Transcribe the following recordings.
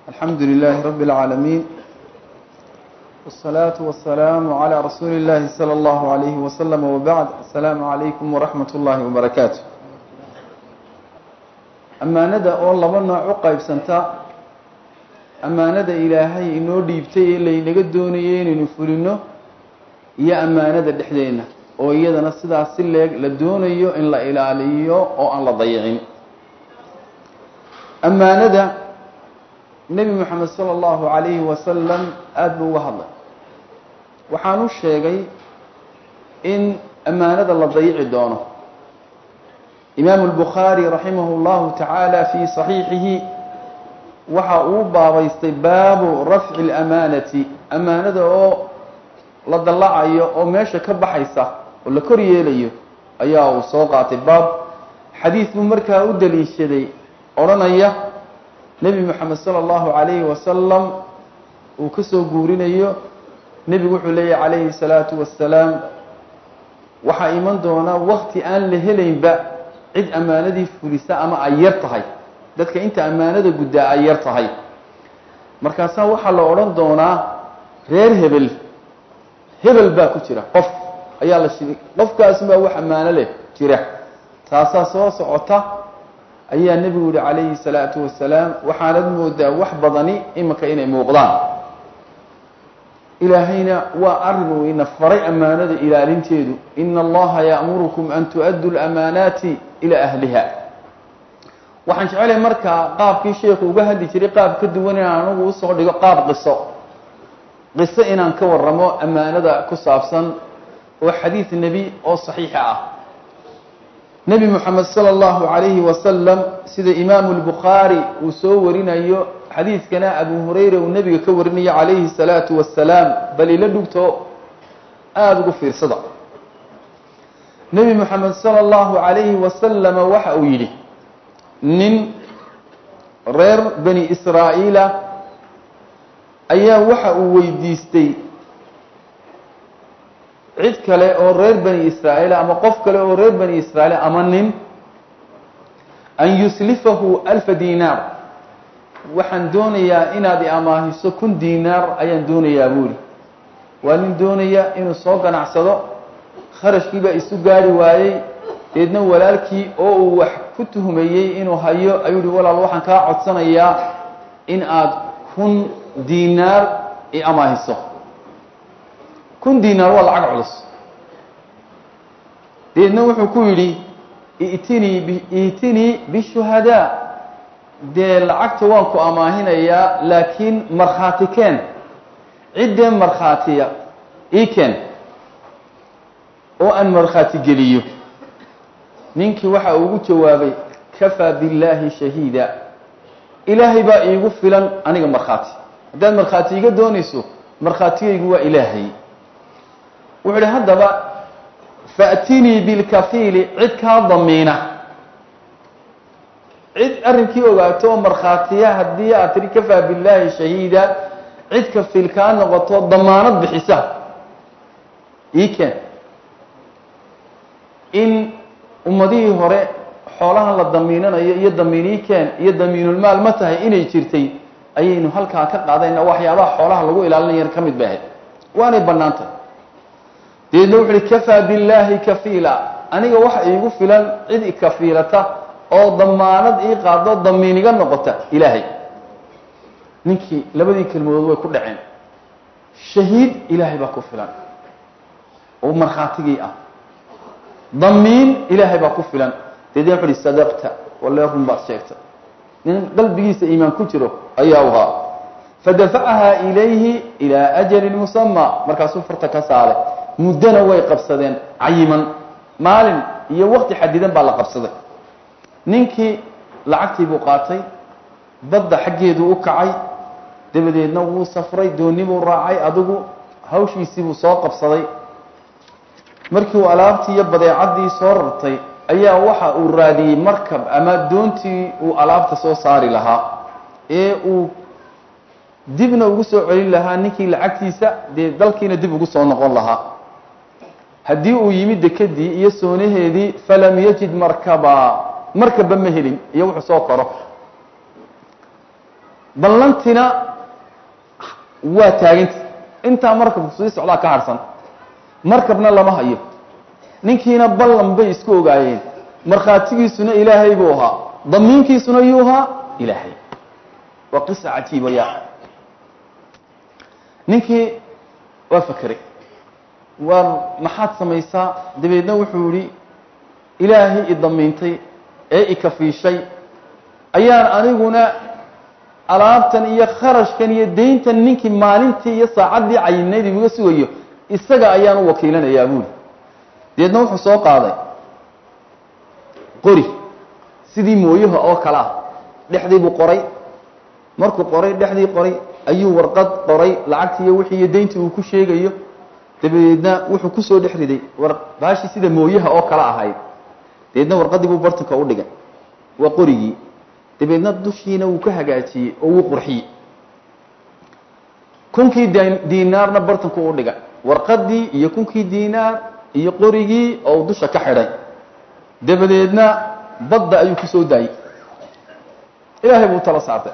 الحمد لله رب العالمين والصلاة والسلام على رسول الله صلى الله عليه وسلم وبعد السلام عليكم ورحمة الله وبركاته أمانada oo laba nooc u qaybsanta أmaanada ilaahay inoo dhiibtay ee laynaga doonayay inaynu fulino iyo أmaanada dhexdeena oo iyadana sidaas si leeg la doonayo in la ilaaliyo oo aan la dayicin أmaanada nebi moxamed salى اllahu عalayhi wasalam aada buu uga hadlay waxaan u sheegay in amaanada la dayici doono imaamu اlbukhaari raximah اllahu tacaala fii صaxiixihi waxa uu baabaystay baabu rafci اlamaanati amaanada oo la dallacayo oo meesha ka baxaysa oo la kor yeelayo ayaa uu soo qaatay baab xadiid buu markaa u daliishaday odhanaya nebi moxamed sala allahu calayhi wasalam uu ka soo guurinayo nebigu wuxuu leeyahy calayhi salaatu wassalaam waxaa iman doonaa wakti aan la helaynba cid ammaanadii fulisa ama ay yar tahay dadka inta ammaanada guddaa ay yar tahay markaasaa waxaa la odhan doonaa reer hebel hebel baa ku jira qof ayaa la shiri qofkaasbaa wax ammaano leh jira taasaa soo socota ayaa nebigu yihi calayhi salaatu wasalaam waxaanad moodaa wax badani iminka inay muuqdaan ilaahayna waa arrin uu ina faray ammaanada ilaalinteedu ina allaha ya'murukum an tu'addu lamaanaati ilaa ahliha waxaan jecelahay markaa qaabkii sheekhu uga hadli jiray qaab ka duwan inaan anagu usoo dhigo qaab qiso qiso inaan ka waramo ammaanada ku saabsan oo xadiid nebi oo saxiixa ah nebi moxamed sala allahu calayhi wasalam sida imaamu lbukhaari uu soo warinayo xadiidkana abu hurayra uu nebiga ka warinayo calayhi salaatu wasalaam bal ila dhugto aada ugu fiirsada nebi moxamed sala allahu calayhi wasalama waxa uu yidhi nin reer bani israa'iila ayaa waxa uu weydiistay cid kale oo reer bani israa'iil ama qof kale oo reer bani israa'iil ama nin an yuslifahu alfa dinaar waxaan doonayaa inaad i amaahiso kun dinaar ayaan doonayaa buuri waa nin doonaya inuu soo ganacsado kharashkiibaa isu gaari waayey deedna walaalkii oo uu wax ku tuhmayey inuu hayo ayuu hi walaal waxaan kaa codsanayaa in aad kun dinaar i amaahiso kun dinaar waa lacag culus deedna wuxuu ku yidhi itinii iitinii bishuhadaa dee lacagta waan ku amaahinayaa laakiin markhaati keen ciddee markhaatiya ii keen oo aan markhaati geliyo ninkii waxa uu ugu jawaabay kafaa billaahi shahiida ilaahay baa iigu filan aniga markhaati haddaad markhaati iga doonayso markhaatigaygu waa ilaahay wuxuu ihi haddaba faatinii bilkafiili cid kaa damiina cid arrinkii ogaato oo markhaatiya haddii aad tiri kafaa billaahi shahiida cid kafiil kaa noqoto damaanad bixisa ii keen in ummadihii hore xoolahan la damiinanayo iyo damiinii keen iyo damiinulmaal ma tahay inay jirtay ayaynu halkaa ka qaadayna waxyaabaha xoolaha lagu ilaalinaya ka mid bay ahayd waanay bannaantay deedna wuxu uhi kafaa billaahi kafiila aniga waxa iigu filan cid ikafiilata oo damaanad ii qaado damiin iga noqota ilaahay ninkii labadii kelmadood way ku dhaceen shahiid ilaahay baa ku filan oo markhaatigii ah damiin ilaahay baa ku filan deedna wuxu uhi sadaqta walle run baad sheegtay nin qalbigiisa iimaan ku jiro ayaa u haa fadafacaha ilayhi ilaa ajalin musama markaasuu farta ka saaray muddona way qabsadeen cayiman maalin iyo wakti xadidan baa la qabsaday ninkii lacagtii buu qaatay badda xaggeeduu u kacay dabadeedna wuu safray dooni buu raacay adigu hawshiisii buu soo qabsaday markii uu alaabtii iyo badeecaddii soo rartay ayaa waxa uu raadiyey markab ama doontii uu alaabta soo saari lahaa ee uu dibna ugu soo celin lahaa ninkii lacagtiisa dee dalkiina dib ugu soo noqon lahaa haddii uu yimid dekedii iyo soonaheedii falam yajid markaba markaba ma helin iyo wuxuu soo koro ballantina waa taaganta intaa markabku sii socdaa ka harhsan markabna lama hayo ninkiina ballan bay isku ogaayeen markhaatigiisuna ilaahay buu ahaa damiinkiisuna yuu ahaa ilaahay waa qisa cajiiba ya ninkii waa fakeray waar maxaad samaysaa dabeedna wuxuu yihi ilaahay i damiintay ee ikafiishay ayaan aniguna alaabtan iyo kharashkan iyo dayntan ninkii maalintii iyo saacaddii cayinayd imuga sugayo isaga ayaan u wakiilanayaa buuri dabeedna wuxuu soo qaaday qori sidii mooyaha oo kale ah dhexdii buu qoray markuu qoray dhexdii qoray ayuu warqad qoray lacagtii iyo wixii iyo dayntii uu ku sheegayo dabadeedna wuxuu kusoo dhex riday war baashii sida mooyaha oo kale ahayd dabeedna warqaddii buu bartanka u dhigay waa qorigii dabeedna dushiina wuu ka hagaajiyey oo wuu qurxiyey kunkii diinaarna bartanku u dhigay warqaddii iyo kunkii diinaar iyo qorigii oo dusha ka xidhay dabadeedna badda ayuu ku soo daayey ilaahay buu tala saartay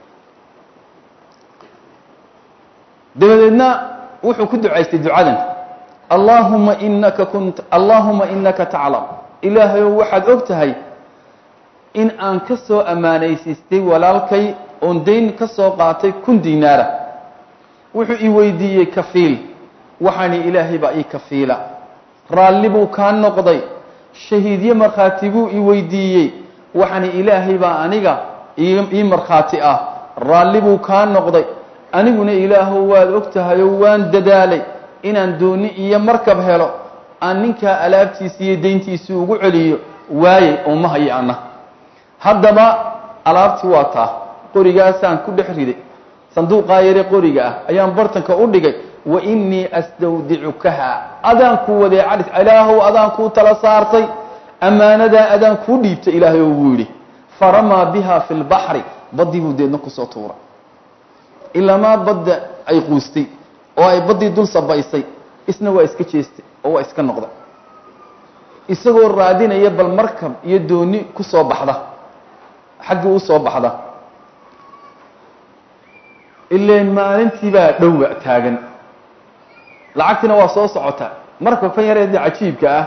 dabadeedna wuxuu ku ducaystay ducadan allaahuma inaka kunt allaahuma inaka taclam ilaahayow waxaad og tahay in aan ka soo ammaanaysiistay walaalkay oon dayn ka soo qaatay kun diinaara wuxuu i weydiiyey kafiil waxaani ilaahay baa ii kafiila raalli buu kaa noqday shahiidyo markhaati buu i weydiiyey waxaani ilaahay baa aniga ii markhaati ah raalli buu kaa noqday aniguna ilaahow waad og tahayoo waan dadaalay inaan dooni iyo markab helo aan ninkaa alaabtiisi iyo dayntiisii ugu celiyo waayey oo ma hayo anna haddaba alaabtii waa taa qorigaasaan ku dhex riday sanduuqaa yare qoriga ah ayaan bartanka u dhigay wa innii astawdicukaha adaan kuu wadeecadhis ilaahow adaan kuu tala saartay ammaanadaa adaan kuu dhiibtay ilaahay oo buu yidhi faramaa biha fi lbaxri baddii buu deedna kusoo tuuray ilamaa badda ay quustay oo ay baddii dul sabaysay isna waa iska jeestay oo waa iska noqday isagoo raadinaya bal markab iyo dooni ku soo baxda xaggii u soo baxda ileen maalintii baa dhowba taagan lacagtiina waa soo socota markabkan yareedii cajiibka ah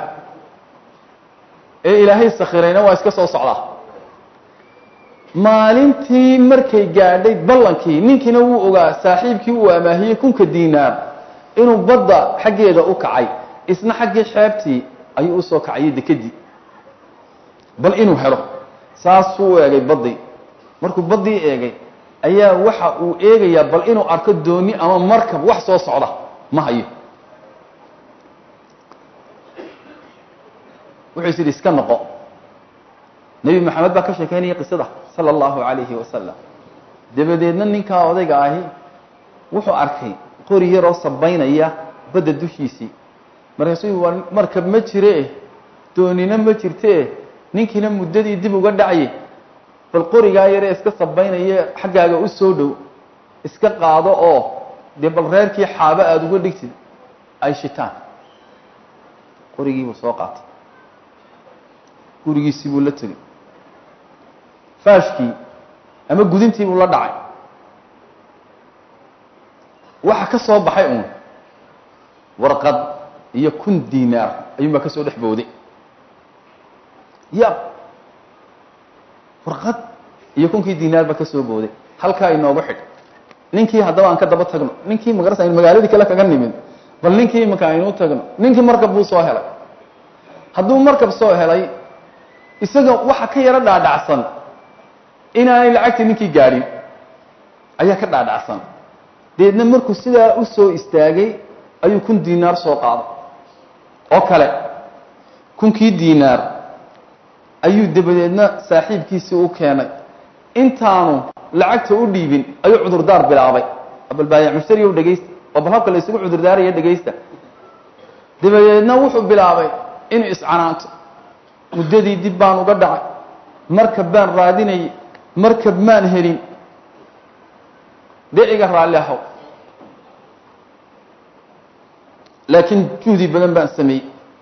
ee ilaahay sakhirayna waa iska soo socdaa maalintii markay gaadhay ballankii ninkiina wuu ogaa saaxiibkii uu amaahiyey kunka diinaar inuu badda xaggeeda u kacay isna xaggii xeebtii ayuu usoo kacayay dekedii bal inuu helo saasuu u eegay baddii markuu baddii eegay ayaa waxa uu eegayaa bal inuu arko dooni ama markab wax soo socda ma hayo wuxuu is yidhi iska noqo nebi maxamed baa ka sheekeynaya qisada sala allahu calayhi wasalam dabadeedna ninkaa odayga ahi wuxuu arkay qori yaroo sabaynaya badda dushiisii markaasuu waa markab ma jire doonina ma jirte ninkiina muddadii dib uga dhacye bal qorigaa yaree iska sabaynaya xaggaaga u soo dhow iska qaado oo dee bal reerkii xaabo aada uga dhigtid ay shitaan qorigiibuu soo qaatay gurigiisii buu la tegey faashkii ama gudintii buu la dhacay waxa ka soo baxay uun warqad iyo kun diinaar ayuunbaa ka soo dhex booday ya warqad iyo kunkii diinaar baa ka soo booday halkaa inoogu xidh ninkii haddaba aan ka daba tagno ninkii magarasa aynu magaaladii kale kaga nimid bal ninkii imanka aynuu tagno ninkii markab buu soo helay hadduu markab soo helay isaga waxa ka yaro dhaadhacsan inaanay lacagtii ninkii gaadhin ayaa ka dhaadhacsan deedna markuu sidaa u soo istaagay ayuu kun diinaar soo qaaday oo kale kunkii diinaar ayuu dabadeedna saaxiibkiisii u keenay intaanu lacagta u dhiibin ayuu cudurdaar bilaabay bal baayac mushtariyow dhegaysta oo bal habka la isugu cudurdaaraya dhegaysta dabadeedna wuxuu bilaabay inuu iscanaanto muddadii dib baan uga dhacay markab baan raadinayay markab maan helin dee iga raalli ahaw laakiin juhdi badan baan sameeyey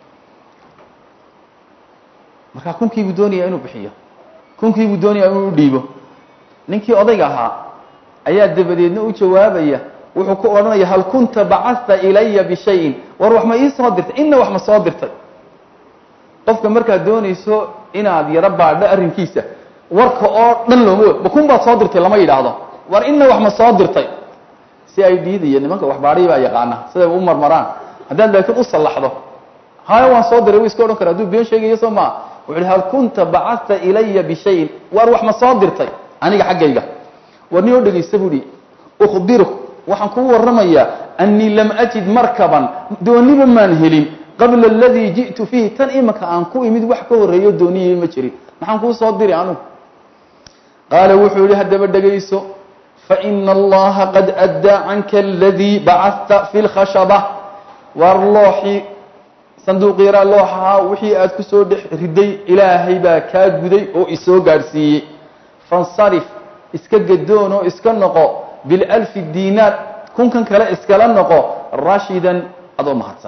markaa kunkiibuu doonayaa inuu bixiyo kunkiibuu doonayaa inuu dhiibo ninkii odayga ahaa ayaa dabadeedna u jawaabaya wuxuu ku odhanaya hal kunta bacasta ilaya bishayin war wax ma ii soo dirtay inna wax ma soo dirtay qofka markaad doonayso inaad yaro baadho arrinkiisa warka oo dhan looma ma kun baad soo dirtay lama yidhaahdo war inna wax ma soo dirtay si ay dhiidaya nimanka waxbaadhii baa yaqaana siday u marmaraan haddaad laakiin u sallaxdo haya waan soo diray wu iska odhan kara hadduu been sheegayo soo maa wuxu uhi hal kunta bacasta ilaya bishayin war wax ma soo dirtay aniga xaggayga war nin oo dhegaysta bu hi ukhbiruk waxaan kuu warramayaa annii lam ajid markaban dooniba maan helin qabla aladii ji'tu fiihi tan imanka aan ku imid wax ka horreeyo dooniyay ma jirin maxaan kuu soo diri anugu qaala wuxuu yihi haddaba dhegayso faina allaha qad addaa canka aladii bacasta fi lkhashaba war looxii sanduuq yaraa looxahaa wixii aad ku soo dhex riday ilaahay baa kaa guday oo isoo gaadhsiiyey fansarif iska gadoon oo iska noqo bilalfi diinaar kunkan kale iskala noqo rashidan adoo mahadsan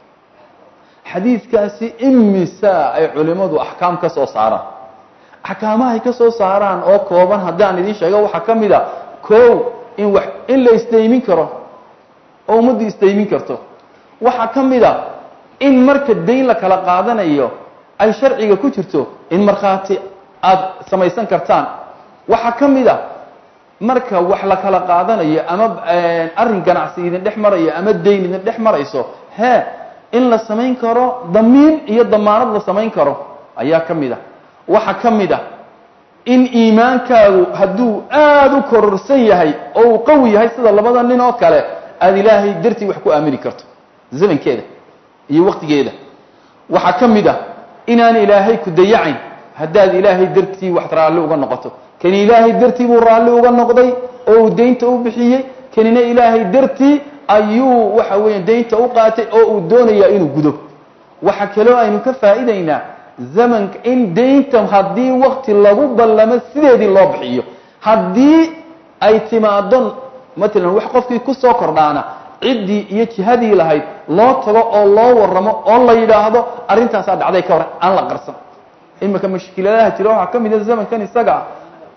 xadiidkaasi imisa ay culimmadu axkaam ka soo saaraan axkaamahay ka soo saaraan oo kooban haddaan idiin sheego waxaa ka mid a kow in wax in la isdaymin karo oo ummaddu isdaymin karto waxaa ka mid a in marka dayn la kala qaadanayo ay sharciga ku jirto in markhaati aada samaysan kartaan waxaa ka mid a marka wax la kala qaadanayo ama arrin ganacsi idin dhex marayo ama dayn idin dhex marayso hee in la samayn karo damiin iyo damaanad la samayn karo ayaa ka mid a waxaa ka mid a in iimaankaagu hadduu aada u kororsan yahay oo uu qawi yahay sida labada nin oo kale aada ilaahay dartii wax ku aamini karto zamankeeda iyo waqtigeeda waxaa ka mid ah inaan ilaahay ku dayacayn haddaad ilaahay dartii wax raalli uga noqoto kani ilaahay dartii buu raalli uga noqday oo uu daynta u bixiyey kanina ilaahay dartii ayuu waxa weeya daynta u qaatay oo uu doonayaa inuu gudo waxa kaloo aynu ka faa'idaynaa zamanka in daynta haddii wakti lagu ballamo sideedii loo bixiyo haddii ay timaado matalan wax qofkii ku soo kordhaana ciddii iyo jihadii lahayd loo tago oo loo warramo oo la yidhaahdo arrintaasaa dhacday ka hor aan la qarsan iminka mashkiladaha jira waxaa ka mid a zamankan isaga ah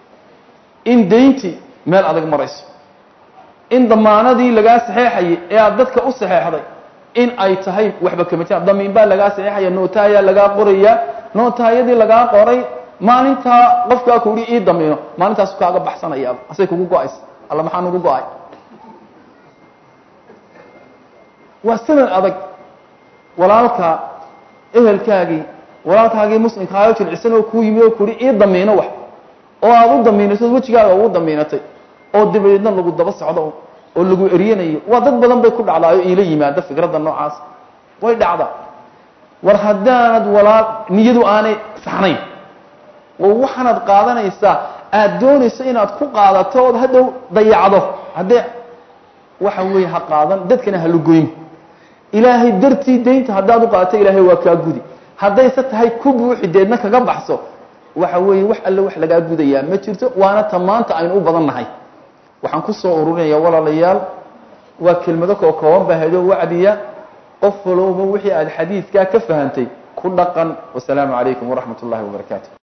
in dayntii meel adag marayso in damaanadii lagaa saxeexayay ee aada dadka u saxeexday in ay tahay waxba kama jiraan damiin baa lagaa saxeexaya noota ayaa lagaa qoraya nootaayadii lagaa qoray maalintaa qofkaa kuhi ii damiino maalintaasu kaaga baxsanaya asay kugu go-aysa alla maxaa nugu go-ay waa sanad adag walaalka ehelkaagii walaalkaagii muslimkaayo jilcisan oo kuu yimid oo kuhi ii damiino wax oo aada u damiinayso wejigaaga ugu damiinatay oo dabadeedna lagu daba socdo oo lagu eryanayo waa dad badan bay ku dhacdaayo iila yimaada fikradda noocaas way dhacda war haddaanad walaal niyadu aanay saxnayn oo waxaanaad qaadanaysaa aada doonayso inaad ku qaadato ood hadhow dayacdo haddee waxa weeye ha qaadan dadkana ha lugoyn ilaahay dartii daynta haddaad u qaadato ilaahay waa kaa gudi haddayse tahay ku buuxi deedna kaga baxso waxa weeye wax alle wax lagaa gudayaa ma jirto waana ta maanta aynu u badan nahay waxaan ku soo ururinaya walaalayaal waa kelmado koo kooban baa hadoo wacdiya qof walowba wixii aada xadiidkaa ka fahantay ku dhaqan wasalaamu calaykum waraxmat ullahi wabarakaatu